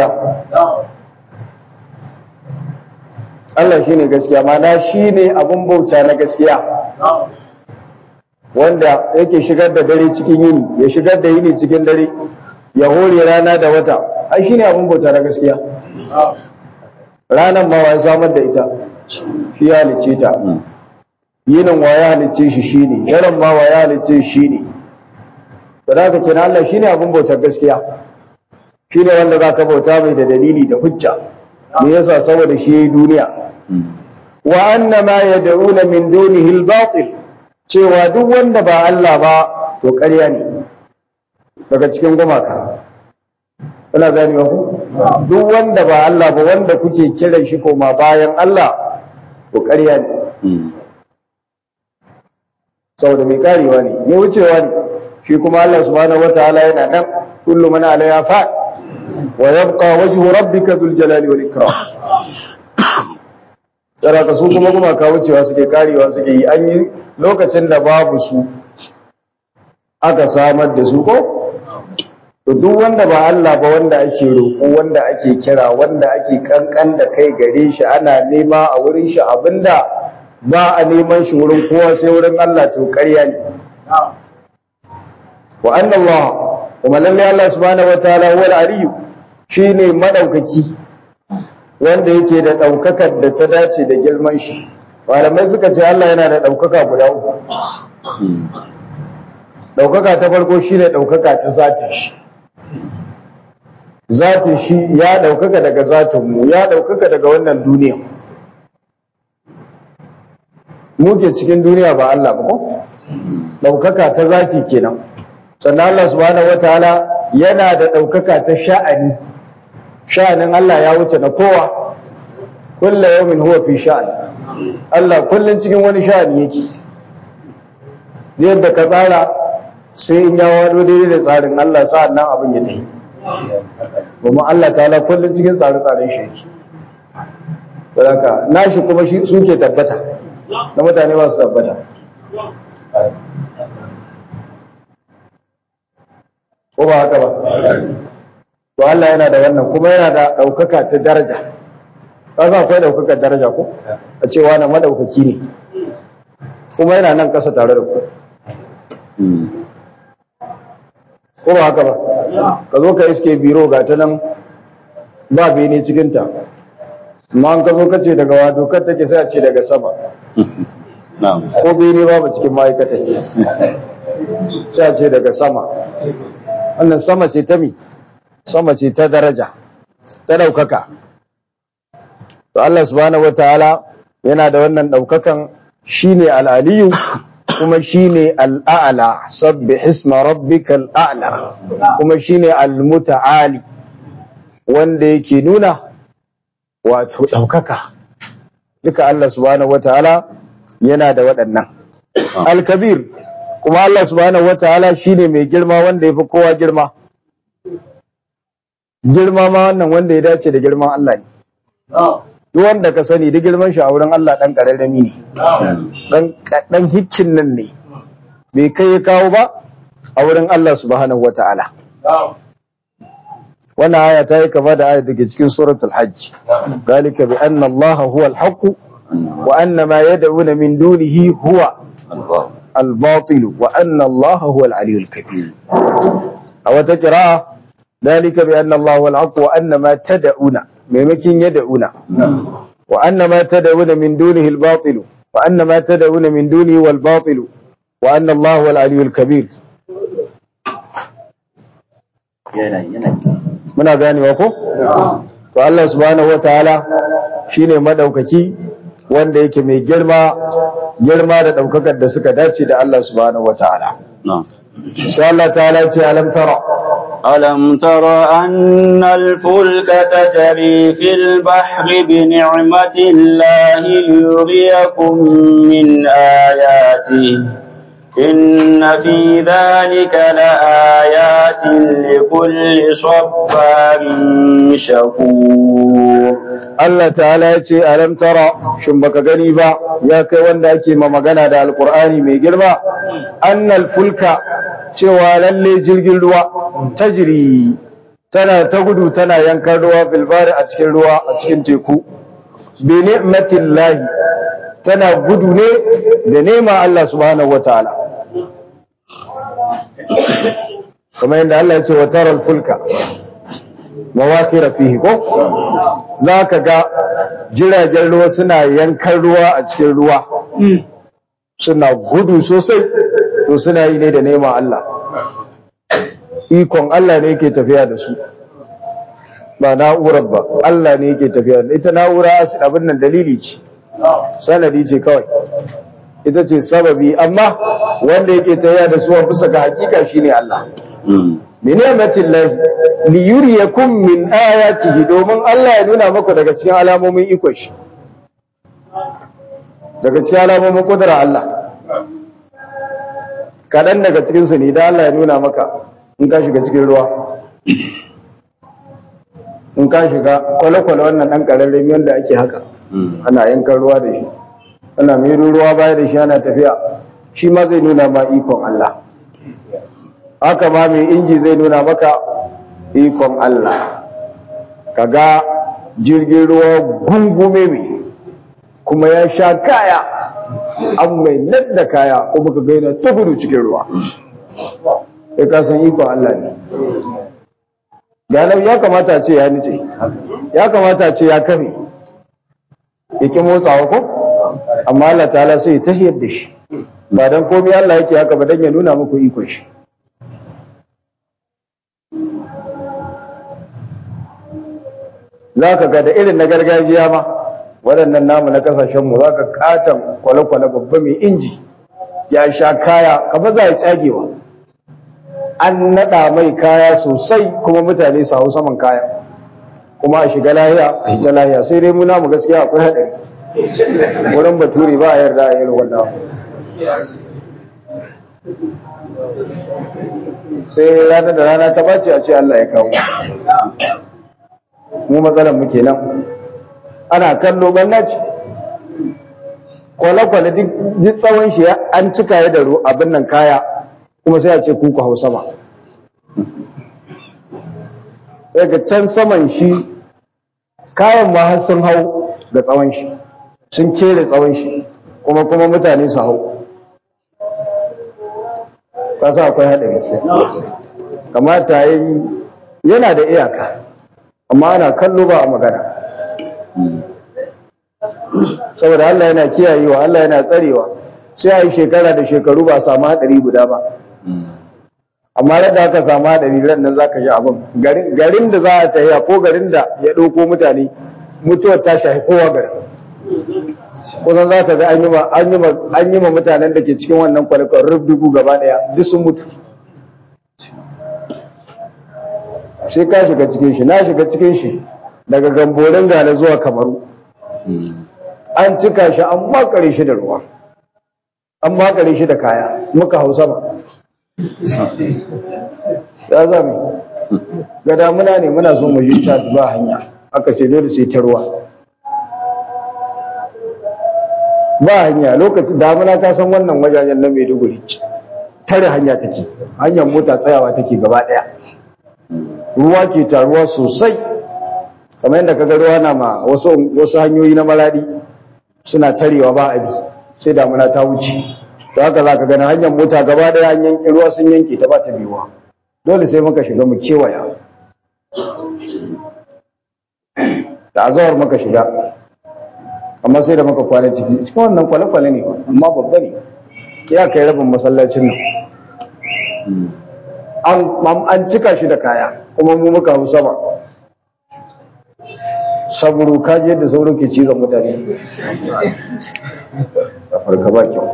Allah shine gaskiya mana shine abun bauta na gaskiya wanda yake shigar da dare cikin yini ya shigar da yini cikin dare ya hore rana da wata ai shine abun bauta na gaskiya ranan ma wa ya samar da ita shi ya halicce ta yinin wa ya halicce shi shine daren ma wa ya halicce shi shine to da ka kira Allah shine abun bautar gaskiya shine wanda zaka bauta mai da dalili da hujja me yasa saboda shi yayi duniya wa anna ma yad'una min dunihi al-batil cewa duk wanda ba Allah ba to ƙarya ne daga cikin gumaka kuna ganewa ku duk wanda ba Allah ba wanda kuke kiran shi koma bayan Allah to ƙarya ne saboda mai karewa ne mai wucewa ne shi kuma Allah subhanahu wataala yana nan kullu man alaiha fa wa yabqa wajhu rabbika dhul jalali wal ikram saraka su kuma kuma ka wucewa suke karewa suke yi an yi lokacin da babu su aka samar da su ko to duk wanda ba Allah ba wanda ake roƙo wanda ake kira wanda ake kankan da kai gare shi ana nema a wurin shi abinda ba a neman shi wurin kowa sai wurin Allah to ƙarya ne wa anna Allah kuma lalle Allah subhanahu wataala huwal aliyu shine madaukaki wanda yake da daukakar da ta dace da girman shi malamai suka ce Allah yana da daukaka guda uku daukaka ta farko shine daukaka ta zatin shi zatin shi ya daukaka daga zatin mu ya daukaka daga wannan duniya muke cikin duniya ba Allah ba ko daukaka ta zati kenan sannan Allah subhanahu wataala yana da daukaka ta sha'ani sha'anin Allah ya wuce na kowa kullu yawmin huwa fi sha'an Allah kullun cikin wani sha'ani yake yadda ka tsara sai in ya wado daidai da tsarin Allah sa'an nan abin ya tafi kuma Allah ta'ala kullun cikin tsare-tsaren shi yake saboda nashi kuma shi suke tabbata na mutane ba su tabbata ko ba haka ba to Allah yana da wannan kuma yana da ɗaukaka ta daraja ka sa akwai ɗaukakar daraja ko a cewa na madaukaki ne kuma yana nan ƙasa tare da ku ko ba haka ba ka zo ka iske biro ga ta nan ba bene cikinta amma an ka zo ka ce daga wa dokar take sai a ce daga sama ko bene babu cikin ma'aikatan sai a ce daga sama wannan sama ce ta mi sama ce ta daraja ta ɗaukaka to Allah subhanahu wataala yana da wannan ɗaukakan shine al'aliyu kuma shine al'a'la sabbih isma rabbikal a'la kuma shine al-muta'ali wanda yake nuna wato ɗaukaka duka Allah subhanahu wataala yana da waɗannan al-kabir kuma Allah subhanahu wataala shine mai girma wanda yafi kowa girma girma ma wannan wanda ya dace da girman Allah ne duk wanda ka sani da girman shi a wurin Allah dan kararrami ne dan dan hikkin nan ne bai kai ya kawo ba a wurin Allah subhanahu wataala wannan aya ta yi kama da aya da ke cikin suratul hajj zalika bi anna allaha huwa al-haqq wa anna ma yad'una min dunihi huwa al-batil wa anna allaha huwa al-aliyyul kabir a wata qira'a zalika bi anna allaha huwa al-haqq wa anna ma tad'una maimakin yad'una wa anna ma tad'una min dunihi al-batil wa anna ma tad'una min dunihi wal-batil wa anna allaha huwa al-aliyyul kabir muna ganewa ko to Allah subhanahu wataala shine madaukaki wanda yake mai girma girma da daukakar da suka dace da Allah subhanahu wataala sai Allah ta'ala ce alam tara ألم تر أن الفلك تجري في البحر بنعمة الله ليريكم من آياته إن في ذلك لآيات لكل صبار شكور Allah ta'ala ya ce alam tara shin baka gani ba ya kai wanda ake ma magana da alqur'ani mai girma annal fulka cewa lalle jirgin ruwa tajri tana ta gudu tana yankan ruwa bilbari a cikin ruwa a cikin teku bi ni'matillahi tana gudu ne da nema Allah subhanahu wataala kamar yadda Allah ya ce wa taral fulka mawakira fihi ko zaka ga jiragen ruwa suna yankan ruwa a cikin ruwa suna gudu sosai to suna yi ne da neman Allah ikon Allah ne yake tafiya da su ba na'urar ba Allah ne yake tafiya da ita na'ura abin nan dalili ce sanadi ce kawai ita ce sababi amma wanda yake tafiya da su bisa ga hakika shine Allah min ni'matin lahi li yuriyakum min ayatihi domin Allah ya nuna maku daga cikin alamomin ikon shi daga cikin alamomin kudura Allah kaɗan daga cikin su ne da Allah ya nuna maka in ka shiga cikin ruwa in ka shiga kwale-kwale wannan ɗan ƙararren wanda ake haka ana yankan ruwa da shi ana mai ruwa baya da shi ana tafiya shi ma zai nuna ma ikon Allah haka ma mai inji zai nuna maka ikon Allah kaga jirgin ruwa gungume mai kuma ya sha kaya an mai da kaya kuma ka gaina ta gudu cikin ruwa sai ka san ikon Allah ne ganar ya kamata ce ya nice ya kamata ce ya kame yake motsawa ko amma Allah ta'ala sai ta hiyar da shi ba don komai Allah yake haka ba don ya nuna muku ikon shi za ka ga da irin na gargajiya ma waɗannan namu na ƙasashenmu za ka ƙaton kwale-kwale babba mai inji ya sha kaya kama za a tsagewa an naɗa mai kaya sosai kuma mutane su hau saman kaya kuma a shiga lahiya a hita lahiya sai dai muna mu gaskiya akwai haɗari wurin bature ba a yarda a irin wannan sai ranar da rana ta bace a ce Allah ya kawo mu matsalar mu kenan ana kallo banna ce kwale-kwale duk tsawon shi an cika ya da abin nan kaya kuma sai a ce kuku hau sama daga can saman shi kayan ma har sun hau da tsawon shi sun kere tsawon shi kuma kuma mutane su hau kasa akwai haɗari kamata yi yana da iyaka amma ana kallo ba a magana saboda Allah yana kiyayewa Allah yana tsarewa sai a yi shekara da shekaru ba samu haɗari guda ba amma da aka samu haɗari ran nan za ka ji abin garin da za a tafiya ko garin da ya ɗauko mutane mutuwar ta shahi kowa garin kusan za ka ga an yi ma mutanen da ke cikin wannan kwalikon rubdugu gaba ɗaya duk sun mutu sai ka shiga cikin shi na shiga cikin shi daga gamborin gane zuwa kamaru an cika shi an makare shi da ruwa an makare shi da kaya muka hau sama ya zami ga damuna ne muna so mu je ta ba hanya aka ce dole sai ta ruwa ba hanya lokacin damuna ka san wannan wajajen na Maiduguri tare hanya take hanyar mota tsayawa take gaba daya ruwa ke taruwa sosai kamar yadda kaga ruwa na ma wasu wasu hanyoyi na maladi suna tarewa ba abi sai damuna ta wuce to haka zaka ga hanyar mota gaba daya an yanke ruwa sun yanke ta ba ta biyuwa dole sai muka shiga mu kewaya da azawar muka shiga amma sai da muka kwana ciki cikin wannan kwale-kwale ne amma babba ne ya kai rabin masallacin nan an cika shi da kaya kuma mu muka hau sama saburo kaji yadda sauro ke cizon mutane a farka ba kyau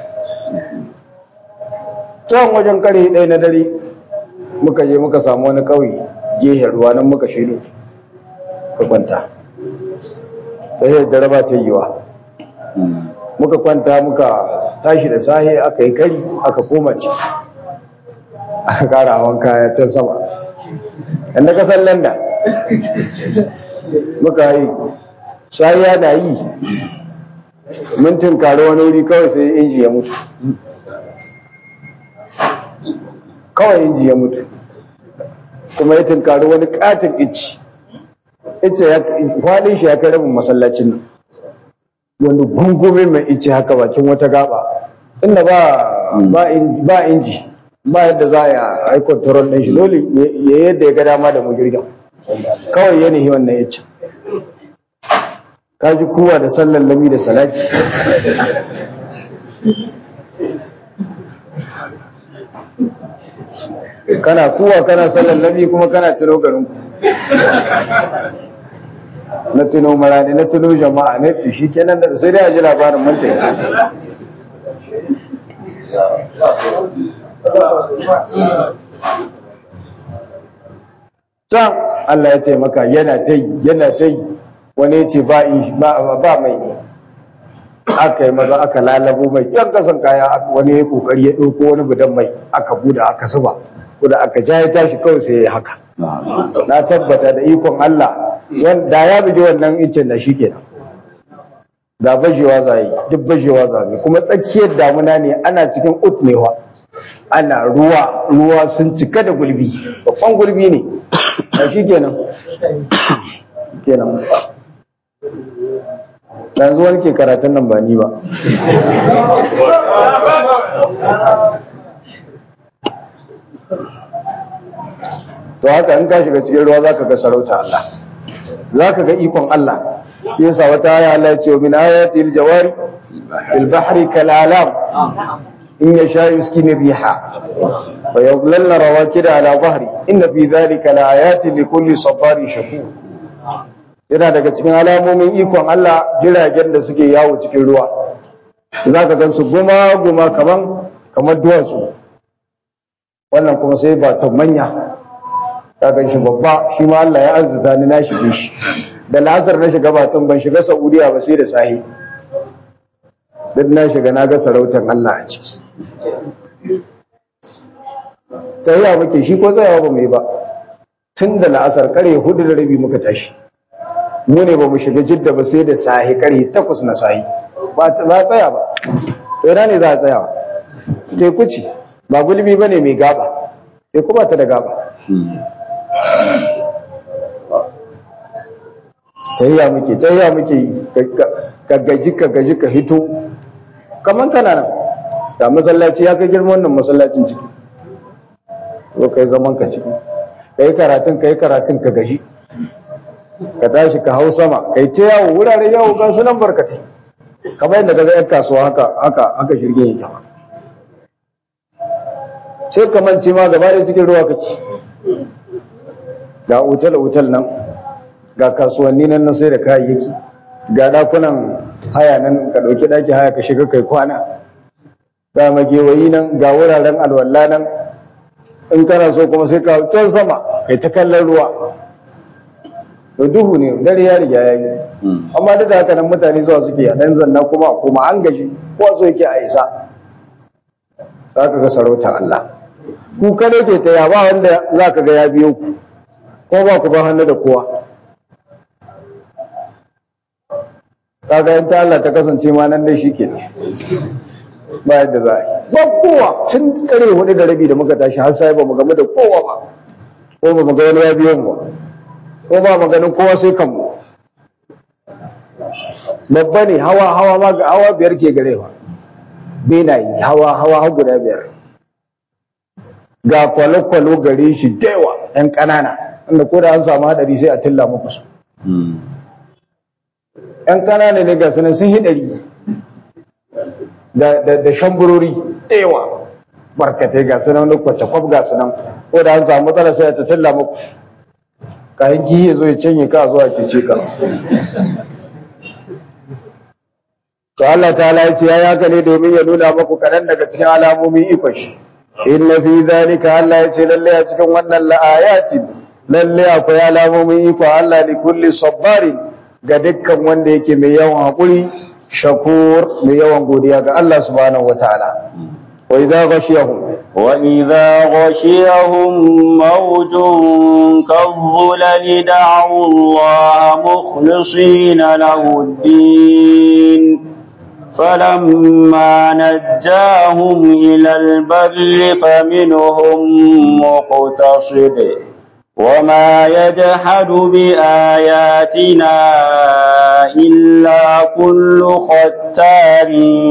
can wajen kare ɗaya na dare muka je muka samu wani ƙauye gehen ruwa nan muka shaido ka kwanta ta yi da raba ta yiwa muka kwanta muka tashi da sahe aka yi kari aka koma ci aka kara hawan kaya can sama yadda kasar landa muka yi sahiya na yi mintin kare wani wuri kawai sai inji ya mutu kawai inji ya mutu kuma ya tunkari wani katin ici ice ya kwaɗin shi ya kai rabin masallacin nan wani gungume mai ice haka bakin wata gaba inda ba ba inji ba yadda za a yi kwantaron ɗin shi dole ya yadda ya ga dama da magirgin kawai ya nihi wannan ice kaji kowa da sallan lami da salati kana kuwa kana sallan lami kuma kana tuno garinku na tuno marani na tuno jama'a na tu shi kenan da sai dai a ji labarin manta ya can Allah ya taimaka yana ta yi yana ta yi wani ya ce ba mai ne aka yi maza aka lalabo mai can kasan kaya wani ya kokari ya ɗauko wani budan mai aka buda aka zuba kuda aka ja ya tashi kawai sai ya yi haka na tabbata da ikon Allah da ya buge wannan icen da shi kenan da bajewa za yi duk bajewa za yi kuma tsakiyar damuna ne ana cikin utmewa ana ruwa ruwa sun cika da gulbi babban gulbi ne da shi kenan kenan yanzu wani ke karatun nan ba ni ba to haka in ka shiga cikin ruwa zaka ga sarauta Allah zaka ga ikon Allah yasa wata aya Allah ya ce min ayati aljawari fil bahri kal alam in yasha yuskini riha wa yadhlalna rawakida ala dhahri inna fi dhalika la ayatin likulli sabarin shakur yana daga cikin alamomin ikon Allah jiragen da suke yawo cikin ruwa zaka gansu guma guma kaman kamar duwatsu wannan kuma sai ba ta manya kagan shi babba shi ma Allah ya arzuta ni na shige shi da lasar na shiga batun ban shiga Saudiya ba sai da sahi duk na shiga na ga sarautan Allah a ciki tahiya muke shi ko tsayawa ba mai ba tun da la'asar kare hudu da rabi muka tashi mu ne ba mu shiga jidda ba sai da sahi kare takwas na sahi ba tsaya ba ina ne za a tsayawa teku ce ba gulbi ba ne mai gaba teku ba ta da gaba tahiya muke tahiya muke ka gaji ka gaji ka hito kaman kana nan da masallaci ya kai girman wannan masallacin ciki ko kai zaman ka ciki kai karatun kai karatun ka gaji ka tashi ka hau sama kai ta yawo wurare yawo ga su nan barkatai kamar yadda kaga yan kasuwa haka haka haka shirgin yake sai ka mance ma gaba da cikin ruwa kake ga otal-otal nan ga kasuwanni nan na sai da kayayyaki ga dakunan haya nan ka ɗauki ɗaki haya ka shiga kai kwana ga magewayi nan ga wuraren alwala nan in kana so kuma sai ka can sama kai ta kallon ruwa da duhu ne dare ya riga ya yi amma duk da haka nan mutane zuwa suke a ɗan zanna kuma kuma an gaji ko so yake a isa za ka ga sarauta Allah ku kada ke ta ba wanda za ka ga ya biyo ku ko ba ku ba hannu da kowa kaga in ta Allah ta kasance ma nan dai shikenan ba yadda za a yi ba kowa tun kare hudu da rabi da muka tashi har sai ba mu gamu da kowa ba ko ba mu ga wani ya biyo mu ba ko ba mu ganin kowa sai kanmu babba ne hawa hawa ma ga hawa biyar ke gare ba benayi hawa hawa har guda biyar ga kwalo-kwalo gare shi daiwa yan ƙanana wanda ko da an samu hadari sai a tilla muku su yan ƙanana ne ga sunan sun hidari da da shamburori daiwa barkatai ga sunan wani kwace-kwaf ga sunan ko da an samu matsala sai a tilla muku kayan kihi ya zo ya cinye ka zuwa cece ka to Allah ta'ala ya ce ya haka ne domin ya nuna maku kaɗan daga cikin alamomin ikon shi inna fi zalika Allah ya ce lalle a cikin wannan la'ayatin lalle akwai alamomin ikon Allah li kulli sabbarin ga dukkan wanda yake mai yawan haƙuri shakur mai yawan godiya ga Allah subhanahu wataala wa idza ghashiyahum وإذا غشيهم موج كالظلل دعوا الله مخلصين له الدين فلما نجاهم إلى البر فمنهم مقتصد وما يجحد بآياتنا إلا كل ختار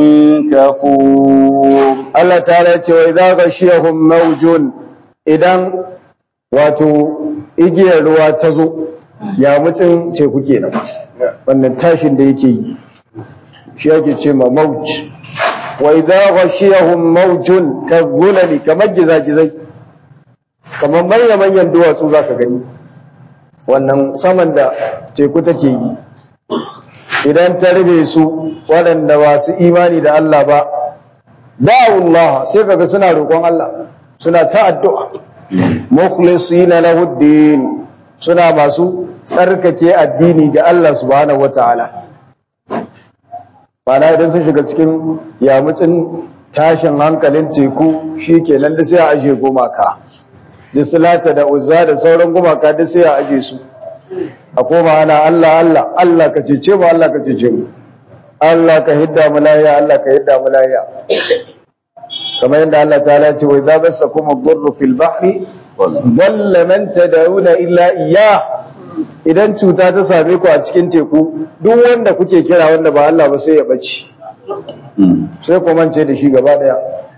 كفور Allah ta'ala ce wa idza ghashiyahum mawjun idan wato igiyar ruwa ta zo ya mutsin teku kenan wannan tashin da yake yi shi yake ce ma mawj wa idza ghashiyahum mawjun kadhulali kamar gizagizai kamar manyan manyan duwatsu zaka gani wannan saman da teku take yi idan ta rube su waɗanda ba su imani da Allah ba da'ullah sai kaga suna roƙon Allah suna ta addu'a mukhlisina lahu din suna masu tsarkake addini ga Allah subhanahu wataala bana idan sun shiga cikin yamucin tashin hankalin teku shikenan da sai a aje gumaka dislata da uzza da sauran gumaka da sai a aje su a koma ana Allah Allah Allah ka cece mu Allah ka cece mu Allah ka hidda mu lahiya Allah ka hidda mu lahiya kamar yadda Allah ta'ala ce wa idza basakum ad-durru fil bahri dalla man tad'una illa iyyah idan cuta ta same ku a cikin teku duk wanda kuke kira wanda ba Allah ba sai ya bace sai ku mance da shi gaba daya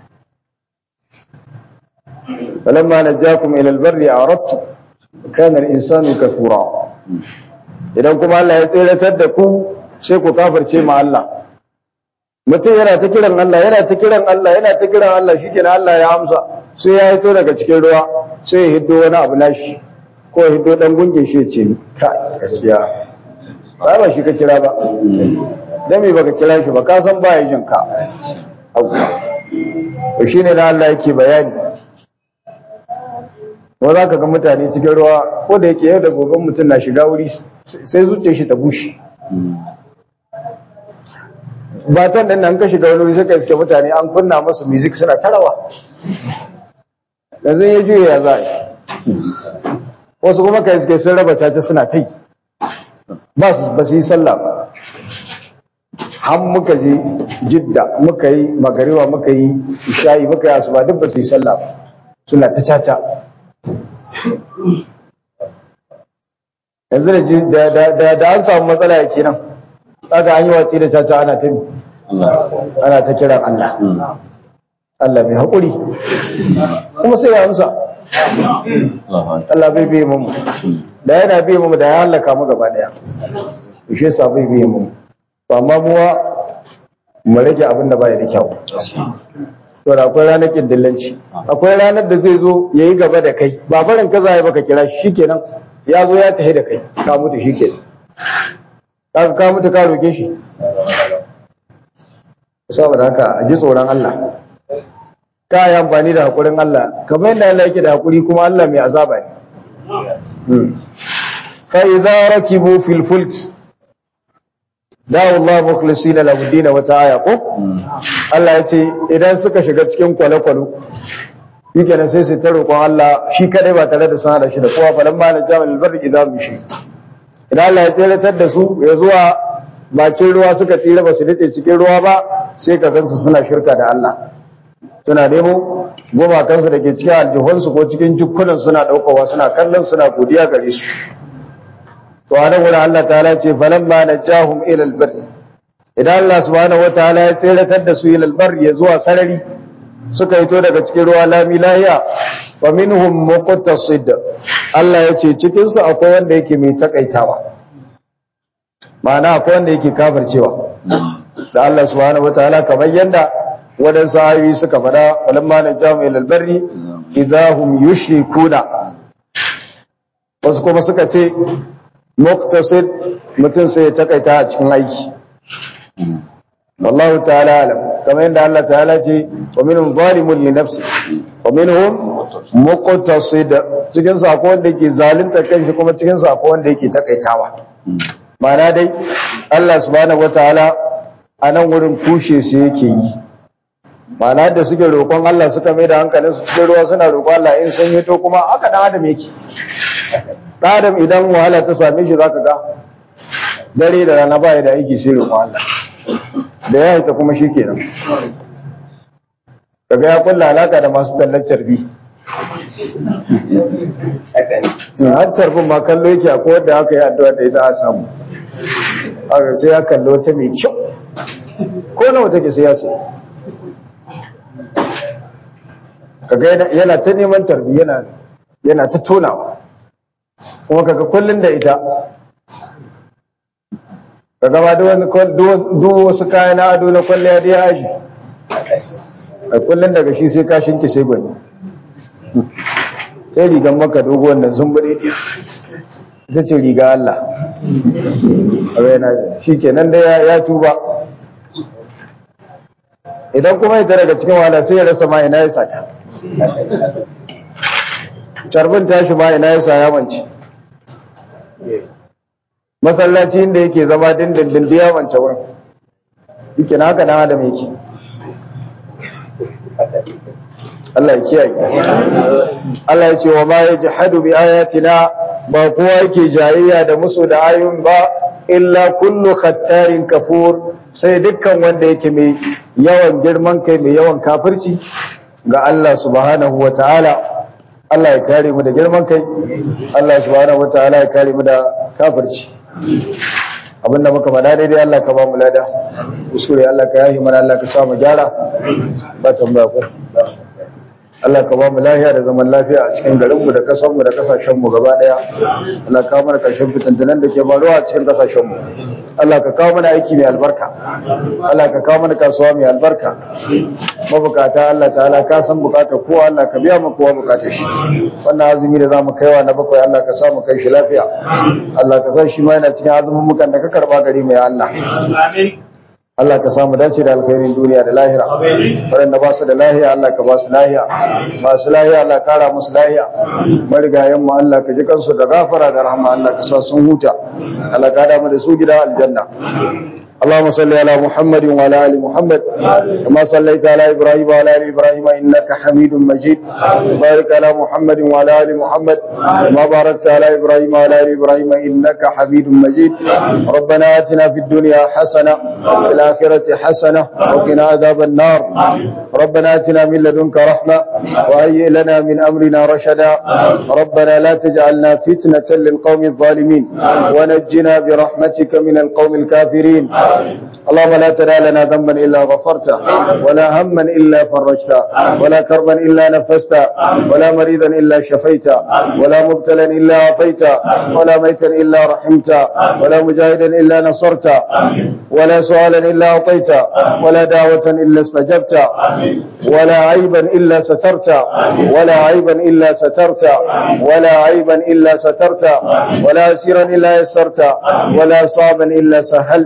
falamma najakum ila al-barri a'radtum kana al-insanu kafura idan kuma Allah ya tseratar da ku sai ku kafirce ma Allah mutum yana ta kiran Allah yana ta kiran Allah yana ta kiran Allah shikenan Allah ya amsa sai ya hito daga cikin ruwa sai ya hiddo wani abu nashi ko ya hiddo dan gungin shi ya ce ka gaskiya ba ba shi ka kira ba dan me baka kira shi ba ka san ba ya jin ka to shine da Allah yake bayani ko za ka ga mutane cikin ruwa ko da yake yau da gobe mutum na shiga wuri sai zuciyar shi ta bushe batan din nan ka shiga wani wuri sai ka iske mutane an kunna masu music suna tarawa yanzu ya juya ya za yi wasu kuma ka iske sun raba caca suna ta yi ba su yi sallah ba har muka je jidda muka yi magariwa muka yi isha'i muka yi asuba duk ba su yi sallah ba suna ta caca yanzu da an samu matsala ya kenan kaga an yi watsi da caca ana ta ana ta kiran Allah Allah mai haƙuri kuma sai ya amsa Allah bai biye mu da yana biye mu da ya halaka mu gaba daya shi yasa bai biye mu amma muwa mu rage abin da bai da kyau to da akwai ranar kindillanci akwai ranar da zai zo yayi gaba da kai ba barin kaza ya baka kira shi shikenan ya zo ya tahi da kai ka mutu shikenan kaga ka mutu ka roke shi saboda haka a ji tsoron Allah ka yi amfani da haƙurin Allah kamar yadda Allah yake da haƙuri kuma Allah mai azaba ne fa idza rakibu fil fulk dawo Allah mukhlisina lahu din wa ta'aya ko Allah ya ce idan suka shiga cikin kwale-kwalo shikenan sai su ta roƙon Allah shi kadai ba tare da sun hada shi da kowa falan ma na jami'al barri idan mu shi idan Allah ya tseratar da su ya zuwa bakin ruwa suka tsira ba su dace cikin ruwa ba sai ka gansu suna shirka da Allah suna nemo gumakansu da ke cikin aljihunsu ko cikin jukkunan suna ɗaukowa suna kallon suna godiya gare su to a nan wurin Allah ta'ala ce falamma najahum ila albar idan Allah subhanahu wataala ya tseratar da su ila albar ya zuwa sarari suka hito daga cikin ruwa lami lahiya wa minhum muqtasid Allah ya ce cikin su akwai wanda yake mai takaitawa ma'ana akwai wanda yake kafircewa da Allah subhanahu wataala kamar yanda waɗansu ayoyi suka faɗa falamma najahum ila albarri idahum yushrikuna wasu kuma suka ce muktasid mutum sai ya takaita a cikin aiki wallahu ta'ala alam kamar yadda Allah ta'ala ce wa minhum zalimun li nafsi wa minhum muqtasid cikin sa akwai wanda yake zalunta kanshi kuma cikin sa akwai wanda yake takaitawa ma'ana dai Allah subhanahu wataala a nan wurin kushe su yake yi ma'ana da suke roƙon Allah suka mai da hankalin su cikin ruwa suna roƙon Allah in sun yi to kuma haka dan adam yake dan adam idan wahala ta same shi zaka ga dare da rana ba da aiki sai roƙon Allah da ya haita kuma shikenan kaga ya kulla alaka da masu tallar carbi har carbin ma kallo yake akwai wanda aka yi addu'a da ita a samu haka sai ya kallo ta mai kyau ko nawa take sai ya sai kaga yana ta neman tarbi yana yana ta tonawa kuma kaga kullun da ita kaga ba duk wasu kaya na ado na kwalliya da ya aji a kullun daga shi sai kashin ki sai gwani sai rigan maka dogo wannan zumbure ita ce riga Allah shi kenan da ya tuba idan kuma ita daga cikin wahala sai ya rasa ma ina ya sata carbin tashi ma ina ya saya mance masallaci inda yake zama dindindin da ya mance wurin yake na haka na adam yake Allah ya kiyaye Allah ya ce wa ma yajhadu bi ayatina ba kowa yake jayayya da musu da ayoyin ba illa kullu khattarin kafur sai dukkan wanda yake mai yawan girman kai mai yawan kafirci ga Allah subhanahu wa ta'ala Allah ya kare mu da girman kai Allah subhanahu wa ta'ala ya kare mu da kafirci abinda muka faɗa daidai Allah ka ba mu lada kuskure Allah ka yahi mana Allah ka sa mu gyara ba tambaya ko Allah ka ba mu lafiya da zaman lafiya a cikin garinmu da kasanmu da kasashenmu gaba daya Allah ka mana karshen fitantunan da ke faruwa a cikin kasashenmu Allah ka kawo mana aiki mai albarka Allah ka kawo mana kasuwa mai albarka mabukata Allah ta'ala ka san bukatar kowa Allah ka biya mu kowa bukatar shi wannan azumi da zamu kaiwa na bakwai Allah ka sa mu kai shi lafiya Allah ka sa shi ma yana cikin azumin mukan da ka karba gari mai Allah amin Allah ka samu dace da alkhairin duniya da lahira waɗanda ba su da lahiya Allah ka ba su lahiya masu lahiya Allah kara musu lahiya marigayen mu Allah ka ji kansu da gafara da rahama Allah ka sa sun huta Allah ka da mu da su gida aljanna اللهم صل على محمد وعلى ال محمد كما صليت على ابراهيم وعلى ال ابراهيم انك حميد مجيد بارك على محمد وعلى ال محمد كما باركت على ابراهيم وعلى ال ابراهيم انك حميد مجيد ربنا اتنا في الدنيا حسنه وفي الاخره حسنه وقنا عذاب النار ربنا اتنا من لدنك رحمه وهيئ لنا من امرنا رشدا ربنا لا تجعلنا فتنه للقوم الظالمين ونجنا برحمتك من القوم الكافرين اللهم لا تدع لنا ذنبا الا غفرته ولا هما الا فرجته ولا كربا الا نفسته ولا مريضا الا شفيته ولا مبتلا الا عافيته ولا ميتا الا رحمته ولا مجاهدا الا نصرته ولا سؤالا الا اعطيته ولا دعوه الا استجبته ولا عيبا الا سترته ولا عيبا الا سترته ولا عيبا الا سترته ولا اسيرا الا يسرته ولا صعبا الا سهلته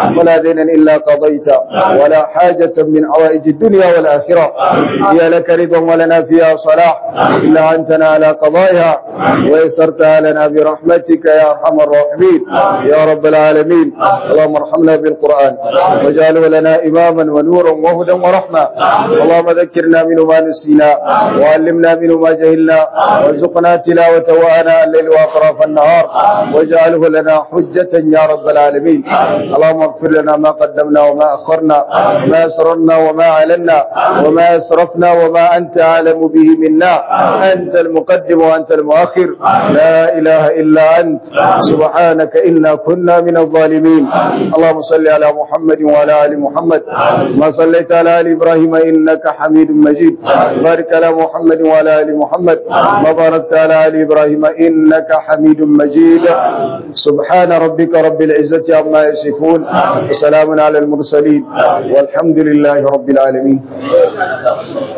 ولا دينا إلا قضيته ولا حاجة من حوائج الدنيا والآخرة هي لك رضا ولنا فيها صلاح إلا أنتنا على قضائها ويسرتها لنا برحمتك يا أرحم الراحمين يا رب العالمين اللهم ارحمنا بالقرآن واجعله لنا إماما ونورا وهدى ورحمة اللهم ذكرنا منه ما نسينا وعلمنا منه ما جهلنا وارزقنا تلاوته آناء الليل وأطراف النهار واجعله لنا حجة يا رب العالمين اللهم اغفر لنا ما قدمنا وما أخرنا وما أسررنا وما أعلنا وما أسرفنا وما أنت أعلم به منا أنت المقدم وأنت المؤخر لا إله إلا أنت سبحانك إنا كنا من الظالمين اللهم صل على محمد وعلى آل محمد ما صليت على آل إبراهيم إنك حميد مجيد بارك على محمد وعلى آل محمد ما باركت على آل إبراهيم إنك حميد مجيد سبحان ربك رب العزة عما يصفون وسلام على المرسلين والحمد لله رب العالمين